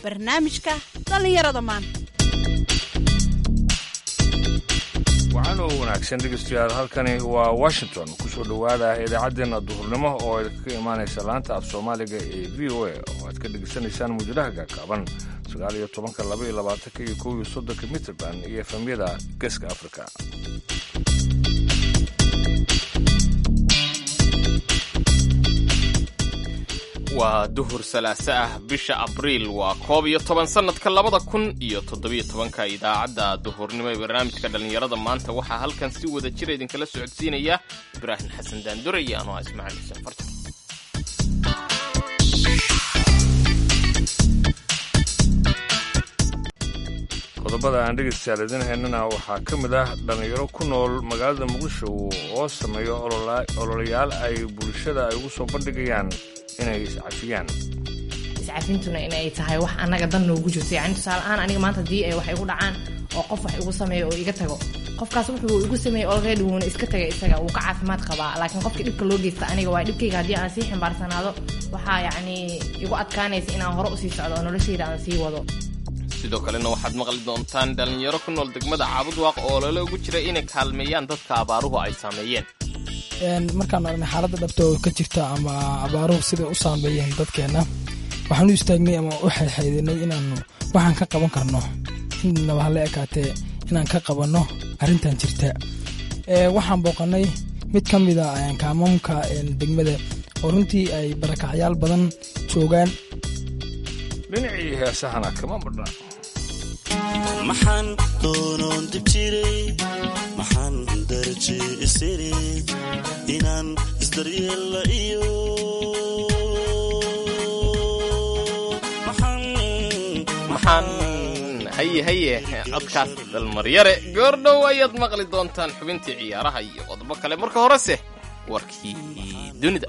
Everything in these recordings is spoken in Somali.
barnaamijka dhallinyarada maanta waxaan oo wanaagsan dhegeystayaal halkani waa washington ku soo dhowaada idaacaddeenna duhurnimo oo ka imaanaysa laanta af soomaaliga ee v o a oo aad ka dhegeysanaysaan muujadaha gaagaaban sagaal iyo tobanka laba iyo labaatanka iyo kow iyo soddonka mitrband iyo efemyada geeska afrika waa duhur salaaso ah bisha abriil waa koob iyo toban sannadka labada kun iyo toddobiyo tobanka idaacadda duhurnimo ee barnaamijka dhallinyarada maanta waxaa halkan si wada jira idinkala socodsiinaya ibraahim xasan daandure iyo anoo ismaaciil xuseen farjan qodobada aan dhegeystayaal idin haynana waxaa ka mid ah dhallinyaro ku nool magaalada muqdisho oo sameeyo ololayaal ay bulshada ay ugu soo bandhigayaan inay iscafiyaan iscafintuna inay tahay wax annaga dan noogu jirto yani tusaale ahaan aniga maanta haddii ay wax igu dhacaan oo qof wax igu sameeyo oo iga tago qofkaas wuxuu igu sameeyey already wuuna iska tagay isaga wuu ka caafimaad qabaa laakiin qofka dhibka loo geysta aniga waa dhibkayga haddii aan sii xambaarsanaado waxaa yacni igu adkaanaysa inaan hore usii socdo oo noloshayda aan sii wado sidoo kalena waxaad maqli doontaan dhallinyaro ku nool degmada caabudwaaq oo lala ugu jira inay kaalmeeyaan dadka abaaruhu ay saameeyeen markaan aragnay xaaladda dhabta oo ka jirta ama abaaruhu siday u saameeyeen dadkeenna waxaan u istaagnay ama u xeydxeydinay inaanu waxaan ka qaban karno innaba hala ekaatee inaan ka qabanno arrintan jirta waxaan booqannay mid ka mida kaamamka degmada oo runtii ay barakacyaal badan joogaan dhinacii heesahana kama badha maxaan doonoon dib jiray maxaan daraje isiri inaan isdaryeella iyo maxaan haye haye codkaas dalmaryare goordhow ayaad maqli doontaan xubintii ciyaaraha iyo qodobo kale marka horese warkii dunida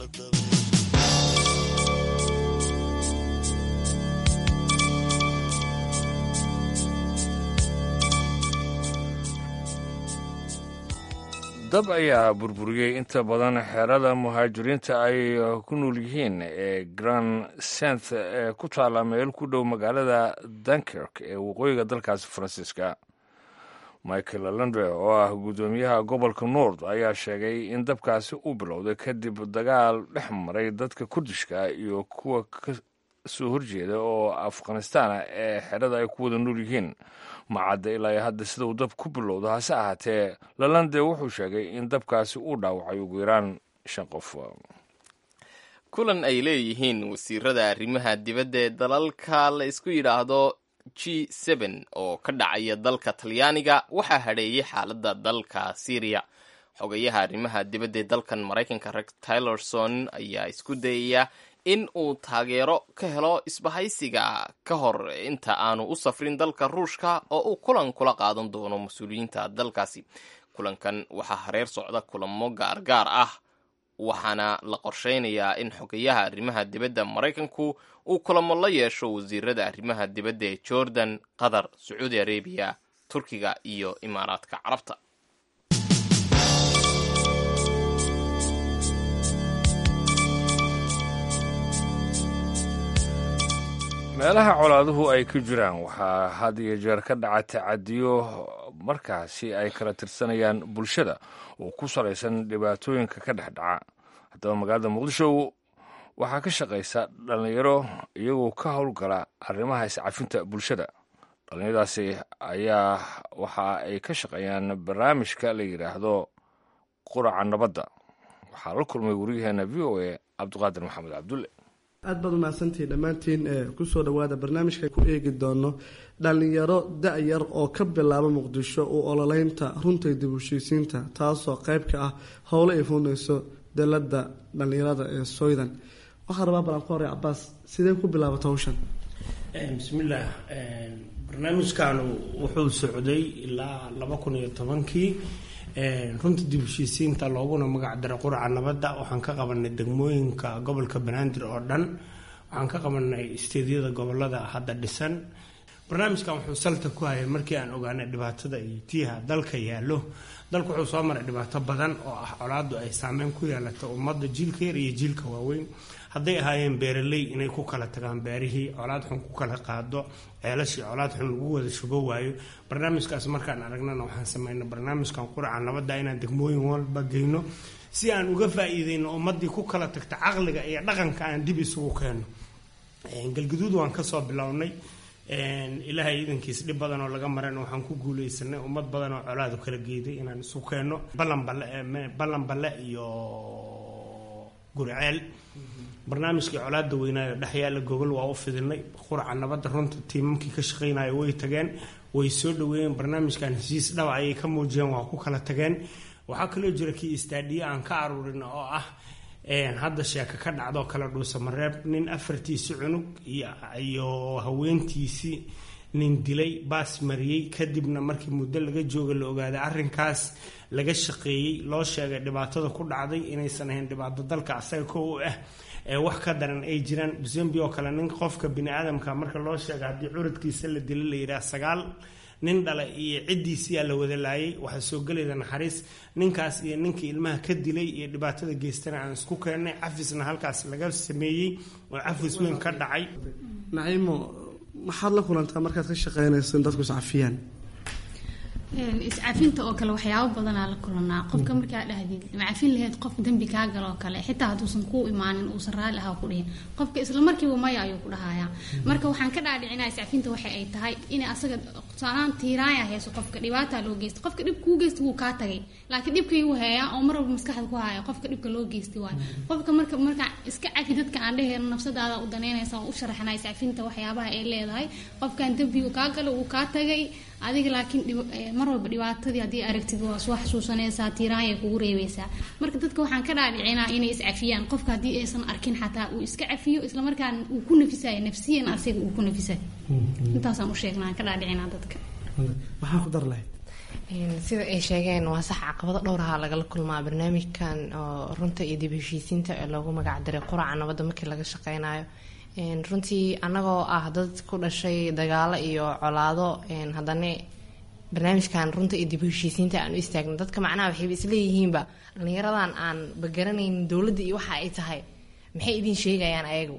dab ayaa burburiyey inta badan xeerada muhaajiriinta ay ku nool yihiin ee grand sent ee ku taalla meel ku dhow magaalada dunkirk ee waqooyiga dalkaasi faransiiska michael landre oo ah guddoomiyaha gobolka nord ayaa sheegay in dabkaasi uu bilowday kadib dagaal dhex maray dadka kurdishka iyo kuwa ka soo horjeeda oo afghanistaana ee xerada ay ku wada nool yihiin macadda ilaa hadda sida uu dab ku bilowdo hase ahaatee lalande wuxuu sheegay in dabkaasi uu dhaawacay ugu yaraan shan qof kulan ay leeyihiin wasiirada arrimaha dibadda ee dalalka la isku yidhaahdo g seben oo ka dhacaya dalka talyaaniga waxaa hadheeyey xaaladda dalka syriya xogayaha arrimaha dibadda ee dalkan maraykanka rex tylerson ayaa isku dayaya in uu taageero ka helo isbahaysiga ka hor inta aanu u safrin dalka ruushka oo uu kulan kula qaadan doono mas-uuliyiinta dalkaasi kulankan waxaa hareer socda kulamo gaargaar ah waxaana la qorsheynayaa in xogayaha arrimaha dibadda maraykanku uu kulamo la yeesho wasiirada arrimaha dibadda ee jordan qatar sacuudi arabiya turkiga iyo imaaraadka carabta meelaha colaaduhu ay ka jiraan waxaa had iyo jeer ka dhaca tacadiyo markaasi ay kala tirsanayaan bulshada oo ku salaysan dhibaatooyinka ka dhex dhaca haddaba magaalada muqdisho waxaa ka shaqaysa dhallinyaro iyagoo ka howlgala arrimaha iscafinta bulshada dhallinyaradaasi ayaa waxa ay ka shaqeeyaan barnaamijka la yidhaahdo quraca nabadda waxaa la kulmay waryaheena v o a cabdiqaadir maxamed cabdulle aad baad umahadsantihiin dhammaantiin ee kusoo dhowaada barnaamijka ku eegi doono dhallinyaro da-yar oo ka bilaaba muqdisho u ololeynta runta dib u heshiisiinta taasoo qayb ka ah howlo ay fuunayso dalada dhallinyarada ee soydan waxaa rabaa balan ku horey cabaas sidee ku bilaabata hawshan bismillaah barnaamijkan wuxuu socday ilaa laba kun iyo tobankii runta dib heshiisiinta looguna magac daray quraca nabadda waxaan ka qabanay degmooyinka gobolka banaadir oo dhan waxaan ka qabanay isteedyada gobolada hadda dhisan barnaamijkan wuxuu salta ku hayay markii aan ogaanay dhibaatada iyo tiiha dalka yaallo dalku wuxuu soo maray dhibaato badan oo ah colaadu ay saameyn ku yeelato ummadda jiilka yar iyo jiilka waaweyn hadday ahaayeen beeraley inay ku kala tagaan beerihii colaad xun ku kala qaado ceelashii colaad xun lagu wada shubo waayo barnaamijkaas markaan aragnana waxaan sameynay barnaamijkan quraca nabadda inaan degmooyin walba geyno si aan uga faa-iideyno ummadii ku kala tagta caqliga iyo dhaqanka aan dib isugu keenno galgaduud waan kasoo bilownay ilaahay iidankiis dhib badan oo laga marana waxaan ku guuleysanay ummad badan oo colaadu kala geeday inaan isu keenno ballan balle iyo guriceel barnaamijkii colaada weynaayo dhexyaala gogol waa u fidinay quraca nabadda runta tiimamkii ka shaqeynaya way tageen way soo dhaweeyeen barnaamijkan heshiis dhaba ayay ka muujiyeen waa ku kala tageen waxaa kaloo jira kii istaadhiye aan ka aruurin oo ah hadda sheeko ka dhacdoo kale dhuusamareeb nin afartiisi cunug iyo haweentiisii nin dilay baas mariyey kadibna markii muddo laga jooga la ogaaday arrinkaas laga shaqeeyey loo sheegay dhibaatada ku dhacday inaysan ahayn dhibaato dalka asaga ko u ah ee wax ka daran ay jiraan busembi oo kale nin qofka bini aadamka marka loo sheega haddii curadkiisa la dilo la yidhaah sagaal nin dhala iyo ciddiisiyaa la wada laayay waxaa soo gelayda naxariis ninkaas iyo ninkii ilmaha ka dilay iyo dhibaatada geystana aan isku keennay cafisna halkaas laga sameeyey oo cafis weyn ka dhacay naciimo maxaad la kulantaa markaad ka shaqeynayso in dadku iscafiyaan iscafinta oo kale waxyaabo badanaa la kulanaa qofka markaa dhahdid macafin laheyd qof dembi kaa galo oo kale xitaa hadduusan kuu imaanin uusan raalli ahaa ku dhihin qofka isla markiiba maya ayuu ku dhahayaa marka waxaan ka dhaadhicinaa iscafinta waxa ay tahay inay asaga tusaalahaan tiiraaya hayso qofka dhibaataa loo geysta qofka dhib kuu geysta wuu kaa tagay laakiin dhibkii wuu heeyaa oo mar walba maskaxda ku haya qofka dhibka loo geystay waayo qofka marka markaa iska cafi dadka aan dheheen nafsadaada u daneynaysa oo u sharaxnaa iscafinta waxyaabaha ay leedahay qofkan dembigu kaa galo wuu kaa tagay adiga laakiin mar walba dhibaatadii haddii aragtid waa soo xasuusanaysaa tiiraanyay kugu reebeysaa marka dadka waxaan ka dhaadhicinaa inay iscafiyaan qofka haddii aysan arkin xataa uu iska cafiyo islamarkaana uu ku nafisayo nafsiyan asiga uu ku nafisayo intaasaan u sheegnaa ka dhaadhicinaa dadka maxaa ku dar lahayd sida ay sheegeen waa sax caqabado dhowraha lagala kulmaa barnaamijkan oo runta iyo dib heshiisiinta ee loogu magac daray quraca nabadda markii laga shaqeynayo runtii anagoo ah dad ku dhashay dagaalo iyo colaado haddana barnaamijkan runta iyo dib heshiisiinta aan u istaagno dadka macnaha waxayba isleeyihiinba dhallinyaradan aan bagaranayn dowladda iyo waxa ay tahay maxay idin sheegayaan ayagu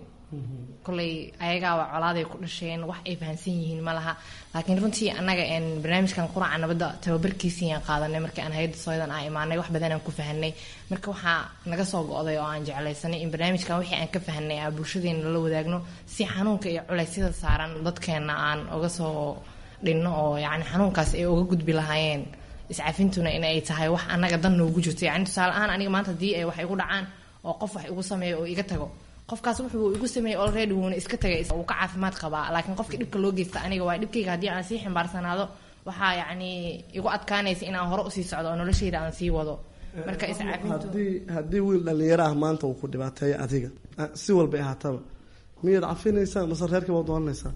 koley ayagaaba colaaday ku dhasheen wax ay fahamsan yihiin ma laha laakiin runtii annaga barnaamijkan quraca nabadda tababarkiisiiyaan qaadanay markii aan hay-adda sooyadan aan imaanay wax badan aan ku fahanay marka waxaa naga soo go-day oo aan jeclaysanay in barnaamijkan wixii aan ka fahanay aan bulshadeena la wadaagno si xanuunka iyo culeysyada saaran dadkeena aan uga soo dhinno oo yacni xanuunkaas ay uga gudbi lahaayeen iscafintuna in ay tahay wax annaga dan noogu jirto yacni tusaale ahaan aniga maanta haddii ay wax igu dhacaan oo qof wax igu sameeyo oo iga tago qofkaas wuxuu igu sameeyey already wuuna iska tagay uu ka caafimaad qabaa laakiin qofka dhibka loo geysta aniga waa dhibkayga haddii aan sii xambaarsanaado waxaa yacni igu adkaanaysa inaan hore usii socdo oo noloshayda aan sii wado marka iscafintu haddii haddii wiil dhallinyaro ah maanta uu ku dhibaateeyo adiga si walbay ahaataba miyaad cafinaysaa mase reerkii baad doonanaysaa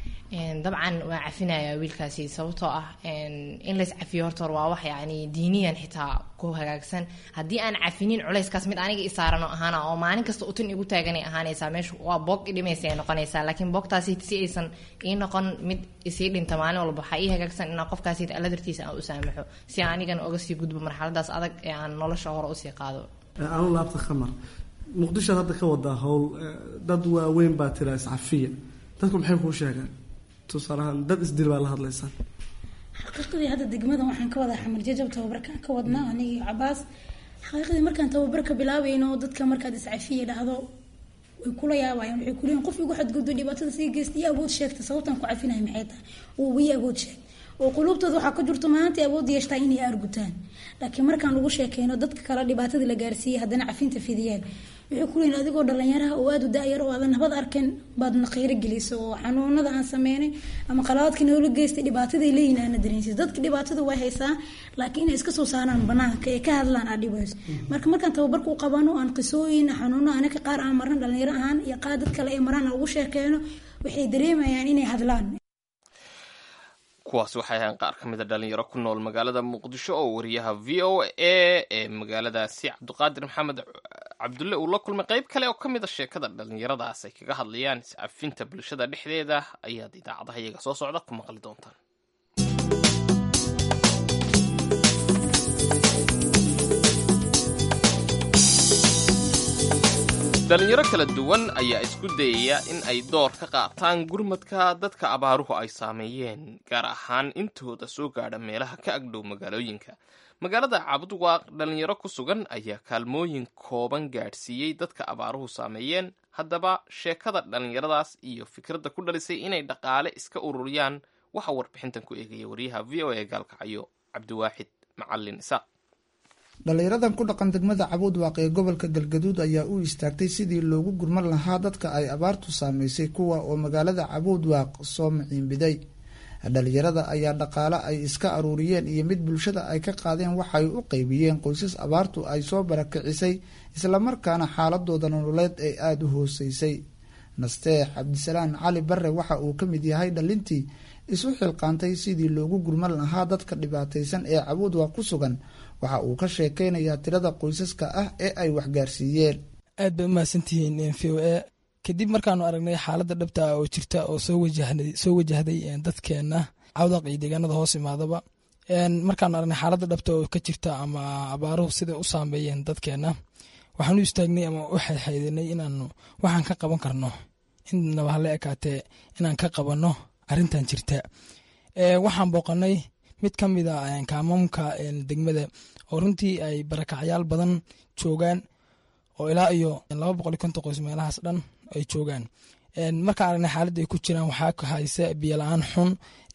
dabcan waa cafinaya wiilkaasi sababtoo ah in lays cafiyo horta waa wax yani diiniyan xitaa ku hagaagsan haddii aan cafinin culeyskaas mid aniga isaarano ahaana oo maalin kasta utin igu taaganay ahaanaysaa meesha waa boog idhimaysa ay noqonaysaa laakiin boogtaasi si aysan ii noqon mid isii dhinta maalin walba waxaa ii hagaagsan inaan qofkaasi alla dartiisa aan u saamaxo si aan anigan oga sii gudbo marxaladaas adag ee aan nolosha hore usii qaado anu laabta khamar muqdishoad hadda ka wadaa howl dad waaweyn baa tira iscafiya dadku maxay kuu sheegaan tusaalahaan dad isdil baa la hadlaysaa xaqiiqadii hadda degmadan waxaan ka wadaa xamar jajab tababarkaan ka wadnaa anigii cabaas xaqiiqadii markaan tababarka bilaabayno dadka markaad iscafiya dhahdo way kula yaabayaan waxay kuleeyihin qof igu xadgudbo dhibaatada sii geysta iyo awood sheegta sababtaan ku cafinaya maxay tahay oo wiyi awood sheeg oo quluubtooda waxaa ka jirto maanta awood yeeshtaa inay aargutaan laakiin markaan lagu sheekeyno dadka kale dhibaatadii la gaarsiiyey haddana cafinta fidiyaan waxay kuleeyihin adigoo dhalinyaraha oo aada u da-yar oo aadan nabad arkin baadna kheyro gelisa oo xanuunada aan sameynay ama qalaadka noola geystay dhibaataday leeyihin aana dareensis dadka dhibaatada way haysaa laakiin inay iska soo saaraan banaanka ee ka hadlaan aa dhibayso marka markaan tababarku qabano aan qisooyin xanuuno anaka qaar aan marna dhalinyaro ahaan iyo qaar dad kale ee maraan ugu sheekeyno waxay dareemayaan inay hadlaan kuwaas waxay ahayn qaar ka mid a dhalinyaro ku nool magaalada muqdisho oo wariyaha v o a ee magaaladaasi cabdiqaadir maxamed cabdulle uu la kulmay qeyb kale oo ka mid a sheekada dhalinyaradaas ay kaga hadlayaan iscafinta bulshada dhexdeeda ayaad idaacadaha iyaga soo socda ku maqli doontaan dhalinyaro kala duwan ayaa isku dayaya in ay door ka qaataan gurmadka dadka abaaruhu ay saameeyeen gaar ahaan intooda soo gaadha meelaha ka agdhow magaalooyinka magaalada cabudwaaq dhalinyaro ku sugan ayaa kaalmooyin kooban gaadhsiiyey dadka abaaruhu saameeyeen haddaba sheekada dhalinyaradaas iyo fikradda ku dhalisay inay dhaqaale iska ururiyaan waxaa warbixintan ku eegaya wariyaha v o a gaalkacyo cabdiwaaxid macalin isaaq dhallinyaradan ku dhaqan degmada cabuudwaaq ee gobolka galgaduud ayaa u istaagtay sidii loogu gurman lahaa dadka ay abaartu saameysay kuwa oo magaalada cabuudwaaq soo maciinbiday dhalinyarada ayaa dhaqaale ay iska aruuriyeen iyo mid bulshada ay ka qaadeen waxay u qeybiyeen qoysas abaartu ay soo barakicisay islamarkaana xaaladooda nololeed ay aada u hooseysay nasteex cabdisalaan cali bare waxa uu ka mid yahay dhalintii isu xilqaantay sidii loogu gurman lahaa dadka dhibaataysan ee cabuudwaaq ku sugan waxa uu ka sheekeynayaa tirada qoysaska ah ee ay waxgaarsiiyeen aad bay umahadsantihiin v o a kadib markaanu aragnay xaaladda dhabta ah oo jirta oo soo wajahday dadkeenna cawdaq iyo deegaanada hoos imaadaba markaanu aragnay xaaladda dhabta oo ka jirta ama abaaruhu siday u saameeyeen dadkeenna waxaanu istaagnay ama u xayxaydanay inaanu waxaan ka qaban karno innaba hala ekaatee inaan ka qabanno arrintan jirta waxaan booqanay mid ka mid a kaamamka degmada oo runtii ay barakacyaal badan joogaan oo ilaa iyo laba boqol iyo konton qoys meelahaas dhan ay joogaan markaan aragnay xaaladda ay ku jiraan waxaa ka haysa biyo la-aan xun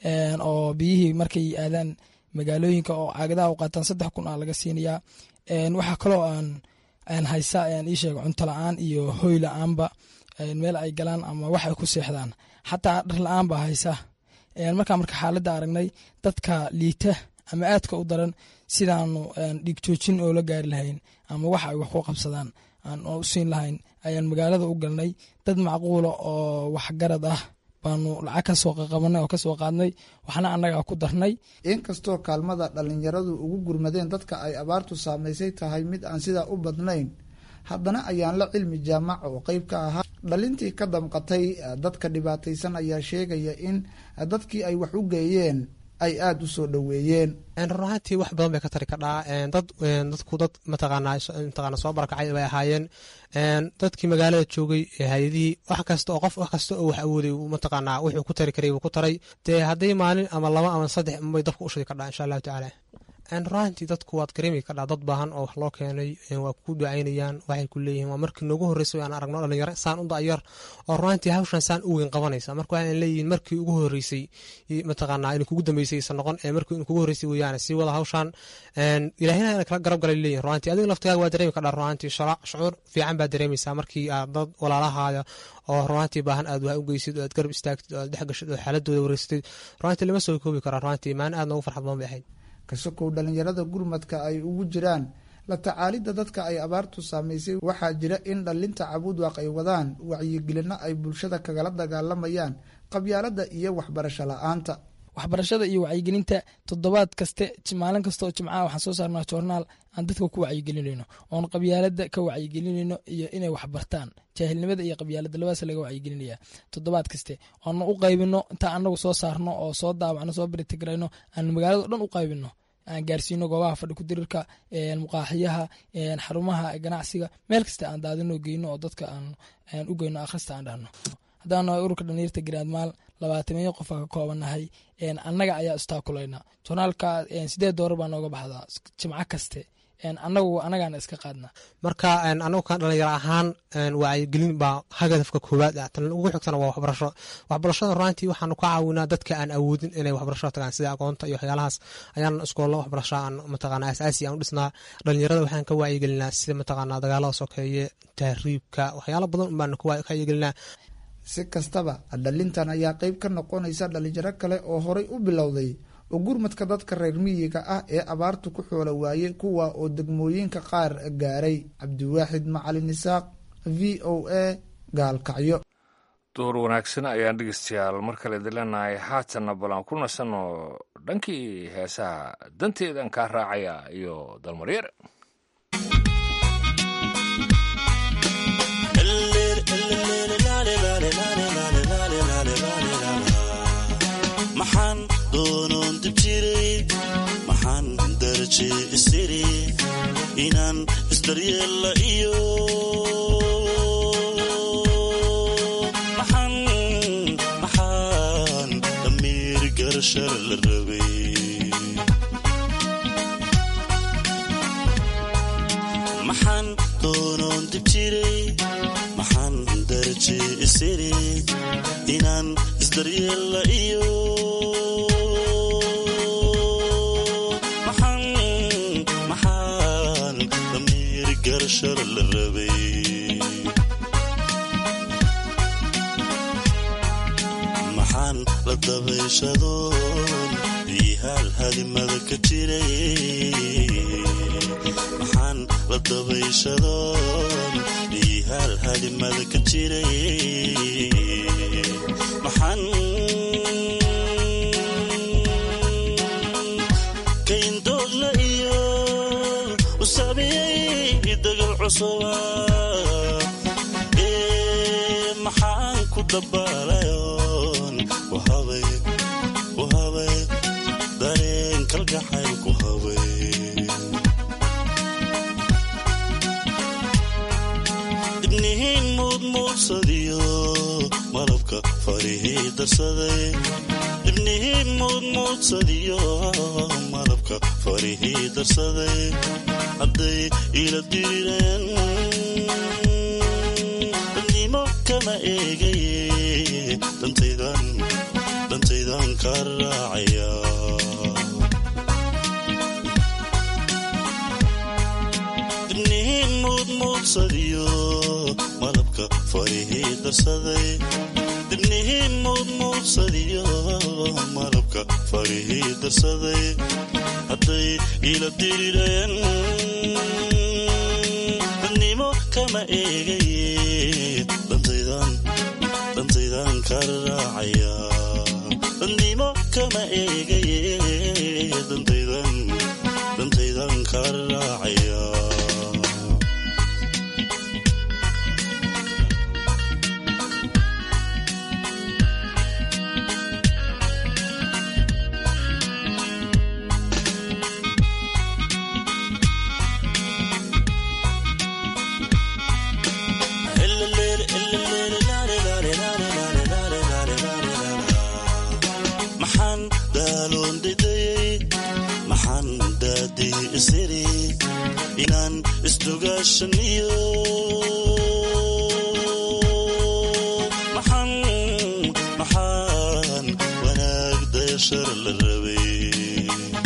oo biyihii markay aadaan magaalooyinka oo caagadaha u qaataan saddex kun a laga siinayaa waxaa kaloo aan haysa ii sheega cunto la-aan iyo hoy la-aanba meel ay galaan ama wax ay ku seexdaan xataa dhar la-aan baa haysa markaa marka xaaladda aragnay dadka liita ama aadka u daran sidaanu dhigjoojin oo la gaari lahayn ama wax ay wax ku qabsadaan aan u siin lahayn ayaan magaalada u galnay dad macquula oo waxgarad ah baanu lacag kasoo qaqabanay oo kasoo qaadnay waxna annagaa ku darnay inkastoo kaalmada dhalinyaradu ugu gurmadeen dadka ay abaartu saameysay tahay mid aan sidaa u badnayn haddana ayaan la cilmi jaamac oo qeyb ka ahaa dhalintii ka damqatay dadka dhibaataysan ayaa sheegaya in dadkii ay wax u geeyeen ay aada u soo dhoweeyeen run ahaantii wax badan bay ka tari kadhaa dad dadku dad mataqaanaa mataqaana soo barakacay bay ahaayeen dadkii magaalada joogay hay-adihii wax kasta oo qof wax kasta oo wax awooday mataqaanaa wuxuu ku tari karay buu ku taray dee hadday maalin ama laba ama saddex bay dabka ushadi kadhaa insha allahu tacaala runaantii dadku waad kareemi kadhaa dad baahan oo wax loo keenay waa ku ducaynayaan waxay ku leeyihiin waa markii noogu horreysay aan aragno dhalinyaro saan u dayar oo runaantii hawshan saan u weyn qabanaysa marka waxaan leeyihiin markii ugu horreysay mataqaanaa in kugu dambeysay isa noqon ee markii in kugu horreysay weeyaan sii wada hawshan ilaahina ina kala garab galay leeyihin runaantii adiga laftigaaga waa dareemi kadhaa runaantii shucuur fiican baa dareemaysaa markii aad dad walaalahaada oo runaantii baahan aad wax u geysid oo aad garab istaagtid oo aad dhex gashid oo xaaladooda wareysatid runaantii lama soo koobi karaa runaantii maalin aad noogu farxad badan bay ahayd kasokow dhalinyarada gurmadka ay ugu jiraan la tacaalidda dadka ay abaartu saameysay waxaa jira in dhalinta cabuudwaaq ay wadaan wacyigelino ay bulshada kagala dagaalamayaan qabyaalada iyo waxbarasho la-aanta waxbarashada iyo wacyigelinta toddobaad kaste maalin kasta oo jimcaha waxaan soo saarnaa joornaal aan dadka ku wacyigelinayno oon qabyaalada ka wacyigelinayno iyo inay waxbartaan jaahilnimada iyo qabyaalada labadaas laga wacyigelinaya toddobaad kaste oona u qaybino intaa anagu soo saarno oo soo daawacno soo beritigrayno aan magaalada o dhan u qaybino aan gaarsiino goobaha fadhi kudirirka muqaaxiyaha xarumaha ganacsiga meel kasta aan daadino geyno oo dadka aan u geyno akhrista aan dhahno haddaan ururka dhalinyarta garaadmaal labaatamiyo qofa ka koobanahay annaga ayaa istaakulayna journaalka sideed doorar baa nooga baxdaa jimco kaste anagu anagaana iska qaadna marka anagu kan dhalinyaro ahaan wacyigelin baa hadafka koowaad ah tan ugu xigtana waa waxbarasho waxbarashada runaantii waxaanu ka caawinaa dadka aan awoodin inay waxbarasho tagaan sida aqoonta iyo waxyaalahaas ayaan iskoollo waxbarasho aan mataqaana asaasi aan u dhisnaa dhalinyarada waxaan ka wacyigelinaa sida mataqaana dagaalada sokeeye tahriibka waxyaalo badan baanu ka wacyigelinaa si kastaba dhalintan ayaa qeyb ka noqonaysa dhalinyaro kale oo horay u bilowday oo gurmadka dadka reer miyiga ah ee abaartu ku xoolo waayey kuwa oo degmooyinka qaar gaaray cabdiwaaxid macalin isaaq v o a gaalkacyo duhur wanaagsan ayaan dhegeystayaal mar kale dileenahay haatanna balan ku nasanno dhankii heesaha danteedan kaa raacaya iyo dalmaryar maxaan doonoon dib jiray maxaan daraje isiri inaan isdaryeella iyo dayashar la rabay maxaan doonoon dib jiray maxaan daraje isiri inaan isdaryeella iyo maxaan maxaan damiir garashar la rabay maxaan la dabayshadoon iihaal hadimada ka jiray maxaan la dabayshadoon iihaal hadimada ka jiray maxaan kayndoodla iyo u saamiyey dagal cusuba ee maxaan ku dabaalayoon wahabay wahabay dareen kalgacayl ku habay dibnihiin muudmuudsadiyo malabka farihii darsaday dibnihiin muudmuudsadiyo malabka farihii darsaday hadday ila dirireen dadnimo kama eegaye dantaydan dantaydan ka raacaya dibnihiin muudmuudsadiyo malabka farihii darsaday dibnihiin muudmuudsadiyo malabka farihii darsaday hadday ila dirireen dadnimo kama eegaye dantaydan dantaydan ka raacaya dadnimo kama eegaye dantaydan dantaydan ka raacaya maxaan daaloon didayey maxaan daadii isiri inaan isdugaashaniyo maxaan maxaan wanaag dayashar la rabay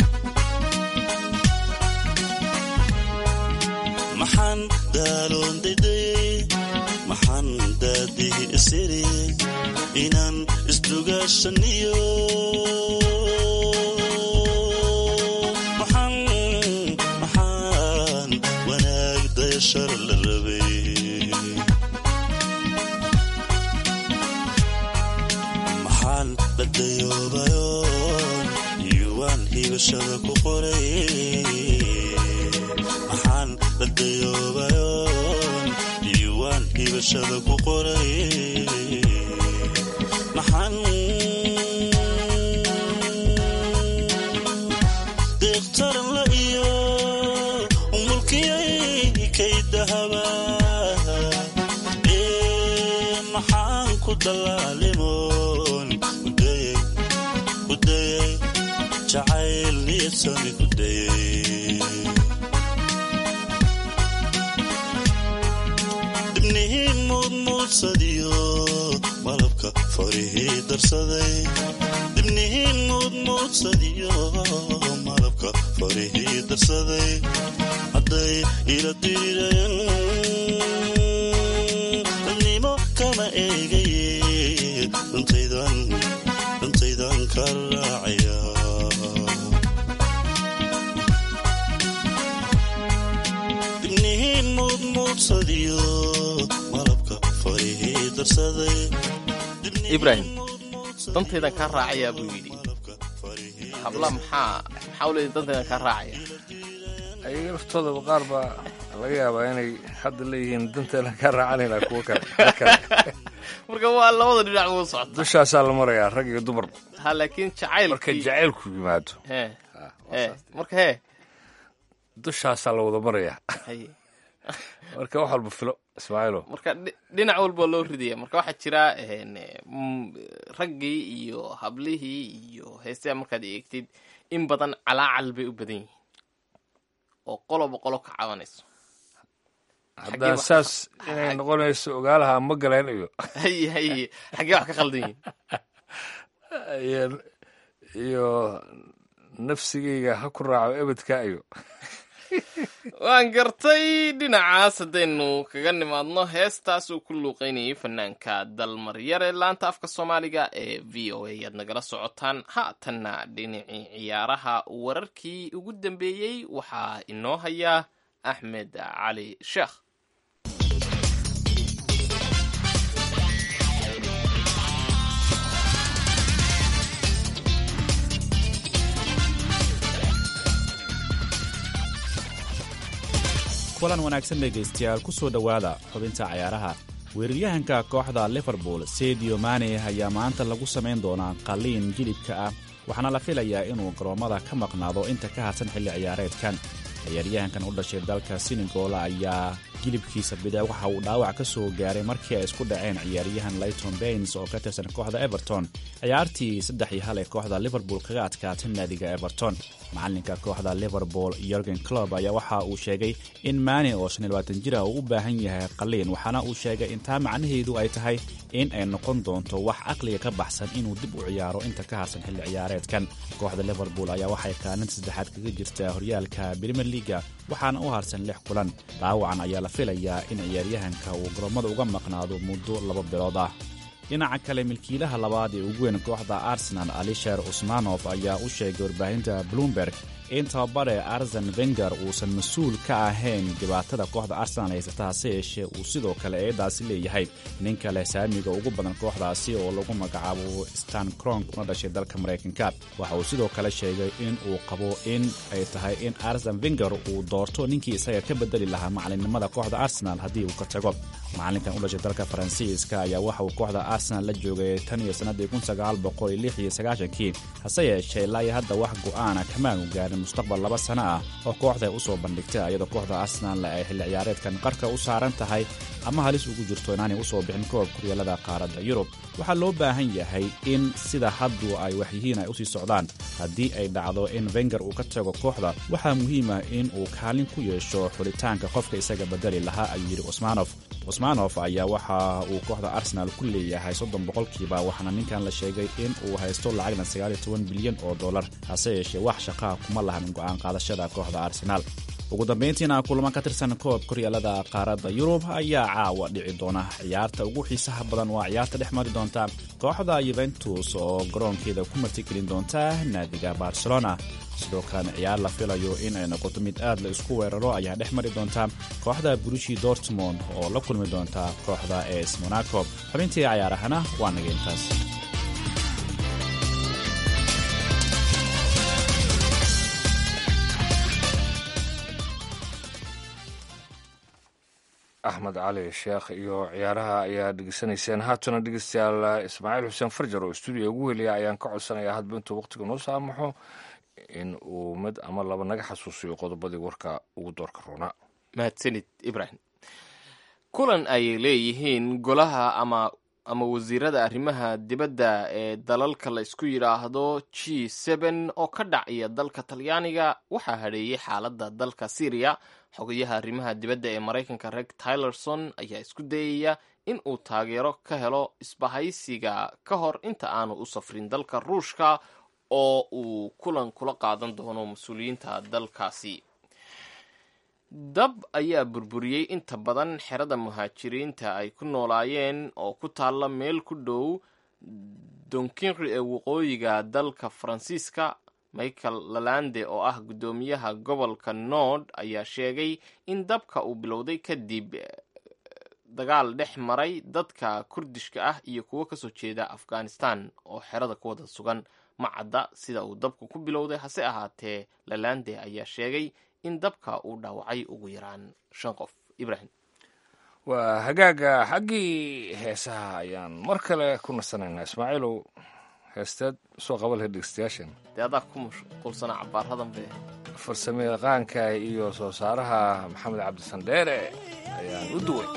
maxaan daaloon didayey maxaan daadii isiri inaan isdugaashaniyo maxaan maxaan wanaag dayashar la rabay maxaan la dayoobayoon yuwaan hibashada ku qoray maxaan la dayoobayoon yuwaan hibashada ku qoray maxaan deeqtaran la iyo mulkiyay kay dahaba ee maxaan ku dallaalimoon kudayay kudayay jacayl niyadsami kudayay dibnihiin muudmuudsadiyo malabka farihii darsaday dibnihiin muudmuudsadiyo malabka farihii darsaday hadday ila dirireen dadnimo kama eegaye dantaydan dantaydan ka raacaya dibnihiin muudmuudsadiyo malabka farihii darsaday ibraahim dantaydan kaa raacayaa buu yidhi habla maxaa maxaa uleedi dantaydan kaa raacaya ayaga laftoodaba qaar baa laga yaabaa inay hadda leeyihiin danteena ka raacanayna kuwo kale marka waa labada dhinac ugu socota dushaasaa la marayaa rag iyo dumar ha laakiin jacaylkii marka jacaylku yimaado he he marka hee dushaasaa la wada marayaa haye marka wax walba filo ismaaciilo marka dhi- dhinac walba loo ridaya marka waxaa jira een, mm, raggii iyo hablihii iyo heestaha markaad eegtid in badan calaacal bay u badan yihiin oo qoloba qolo ka cabanayso haddaa saas inay noqonayso ogaalaha ma galeen iyo haye haye xaggee wax ka khaldan yihiin iyo- iyo nafsigayga ha ku raaco ebedka iyo waan gartay dhinacaas haddaynu kaga nimaadno heestaas uu ku luuqeynayay fanaanka dalmaryare laanta afka soomaaliga ee v o a ayaad nagala socotaan haatanna dhinacii ciyaaraha wararkii ugu dambeeyey waxaa inoo hayaa axmed cali sheekh kulan wanaagsan dhegaystayaal ku soo dhowaada xubinta cayaaraha weeraryahanka kooxda liverpool sedio mane ayaa maanta lagu samayn doonaa qalliin jilibka ah waxaana la filayaa inuu garoommada ka maqnaado inta ka harsan xilli ciyaareedkan ciyaaryahankan u dhashay dalka senegal ayaa jilibkiisa bidix waxa uu dhaawac ka soo gaaray markii ay isku dhaceen ciyaaryahan layton baines oo ka tirsan kooxda everton ciyaartii saddex iyo hal ee kooxda liverpool kaga adkaatay naadiga everton macalinka kooxda liverpool yorgen clob ayaa waxa uu sheegay in maane oo shan iyo labaatan jira uu u baahan yahay qalliin waxaana uu sheegay intaa macnaheedu ay tahay in ay noqon doonto wax caqliga ka baxsan inuu dib u ciyaaro inta ka harsan xilli ciyaareedkan kooxda liverpool ayaa waxay kaalinta saddexaad kaga jirtaa horyaalka premier leaga waxaana u harsan lix kulan dhaawacan ayaa la filayaa in ciyaaryahanka uu garoomada uga maqnaado muddo laba bilood ah dhinaca kale milkiilaha labaad ee ugu weyn kooxda arsenal alisher usmanof ayaa u sheegay warbaahinta bloomberg in tababare arsen wenger uusan mas-uul ka ahayn dhibaatada kooxda arsenal haysata hase yeeshee uu sidoo kale eedaasi leeyahay nin kale saamiga ugu badan kooxdaasi oo lagu magacaabo stan cronk una dhashay dalka maraykanka waxa uu sidoo kale sheegay in uu qabo in ay tahay in arsen wenger uu doorto ninkii isaga ka bedeli lahaa macalinimada kooxda arsenal haddii uu ka tago macalinkan u dhashay dalka faransiiska ayaa waxa uu kooxda arsenal la joogay tan iyo sannadii kii hase yeeshee ilaa iyo hadda wax go'aana kamaanu gaarin mustaqbal laba sano ah oo kooxda ay u soo bandhigtay iyadoo kooxda arsenal ay xilli ciyaareedkan qarka u saaran tahay ama halis ugu jirto inaanay u soo bixin koob kuryaalada qaaradda yurub waxaa loo baahan yahay in sida haddu ay waxyihiin ay usii socdaan haddii ay dhacdo in wenger uu ka tago kooxda waxaa muhiim ah in uu kaalin ku yeesho xulitaanka qofka isaga bedeli lahaa ayuu yidhi usmanof usmanof ayaa waxa uu kooxda arsenal ku leeyahay soddon boqolkiiba waxaana ninkan la sheegay in uu haysto lacagna sagaaliyo toban bilyan oo dollar hase yeeshee wax shaqaha kuma lahan go'aan qaadashada kooxda arsenaal ugu dambayntiina kulamo ka tirsan koob koryaalada qaaradda yurub ayaa caawa dhici doona ciyaarta ugu xiisaha badan waa ciyaarta dhex mari doonta kooxda yuventus oo garoonkeeda ku martigelin doonta naadiga barcelona sidoo kalena ciyaar la filayo in ay noqoto mid aad la isku weeraro ayaa dhex mari doonta kooxda burushi dortmond oo la kulmi doonta kooxda es monaco xubintii cayaarahana waa naga intaas axmed cali sheekh iyo ciyaaraha ayaa dhegeysanayseen haatana dhegeystayaal ismaaciil xuseen farjar oo stuudiga ugu heliya ayaan ka codsanayaa hadba intuu waqtiga noo saamaxo in uu mid ama laba naga xasuusiyo qodobadii warka ugu doorka roonaa mahadsanid ibrahim kulan ay leeyihiin golaha ama ama wasiirada arrimaha dibadda ee dalalka la isku yidhaahdo g seben oo ka dhacaya dalka talyaaniga waxaa hadheeyey xaaladda dalka syriya xogayaha arrimaha dibadda ee maraykanka reg tylerson ayaa isku dayaya in uu taageero ka helo isbahaysiga ka hor inta aanu u safrin dalka ruushka oo uu kulan kula qaadan doono mas-uuliyiinta dalkaasi dab ayaa burburiyey inta badan xerada muhaajiriinta ay ku noolaayeen oo ku taalla meel ku dhow donkinri ee waqooyiga dalka faransiiska michael lalande oo ah guddoomiyaha gobolka nord ayaa sheegay in dabka uu bilowday kadib dagaal dhex maray dadka kurdishka ah iyo kuwo kasoo jeeda afghanistan oo xerada ku wada sugan ma cadda sida uu dabku ku bilowday hase ahaatee lalande ayaa sheegay in dabka uu dhaawacay ugu yaraan shan qof ibrahim waa hagaaga xaggii heesaha ayaan mar kale ku nasanaynaa ismaaciilow heesteed soo qaba lahayd dhegeystayaashan dee adaa ku mashquulsanaa cabaaradan be farsame yaqaanka iyo soo saaraha maxamed cabdisandheere ayaan u duway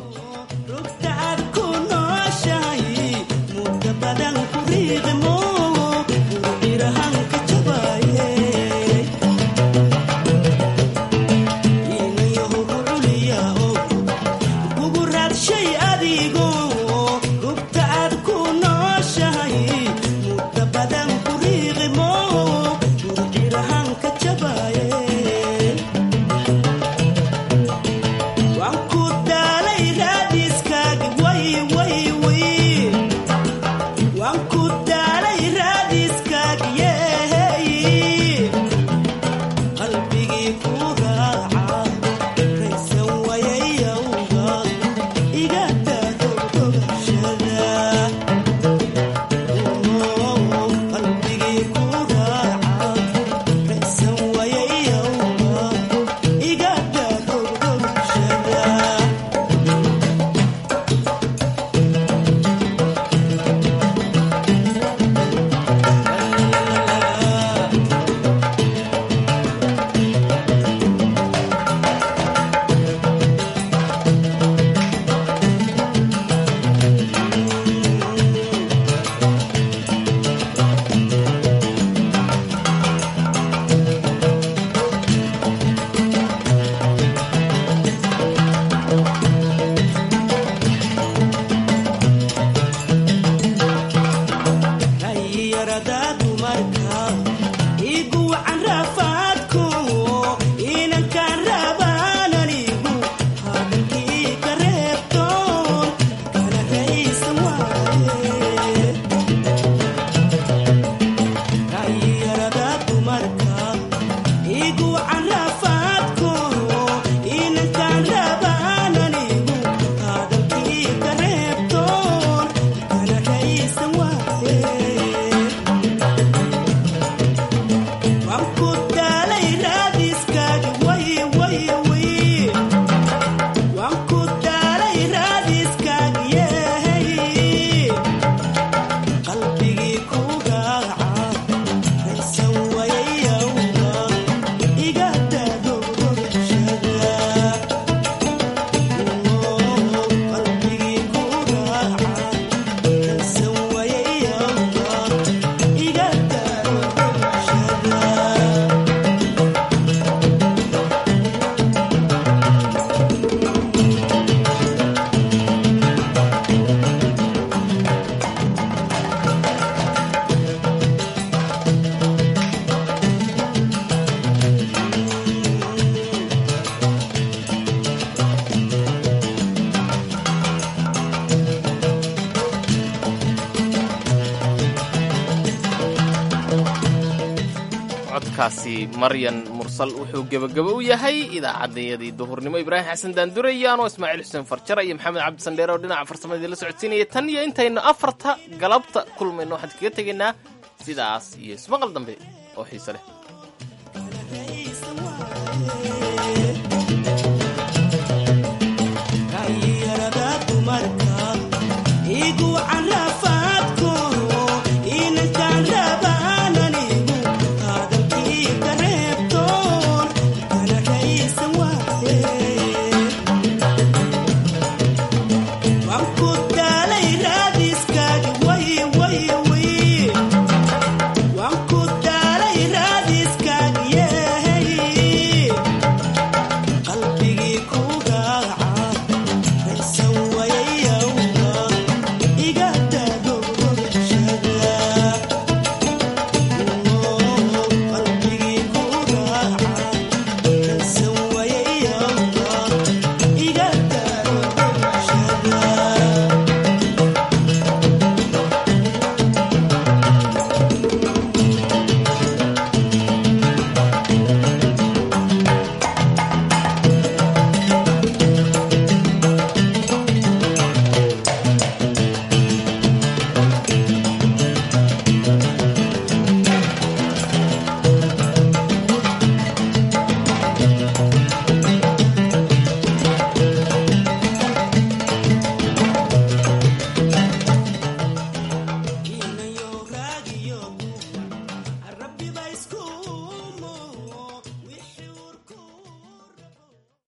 codkaasi maryan mursal wuxuu gebagabo u yahay idaacaddayadii duhurnimo ibraahim xasan daandurayaanoo ismaaciil xuseen farjara iyo maxamed cabdisandheere oo dhinaca farsamadii la socodsiinaya tan iyo intaynu afarta galabta kulmayno waxaan kaga tegaynaa sidaas iyo ismaqal dambe oo xiise leh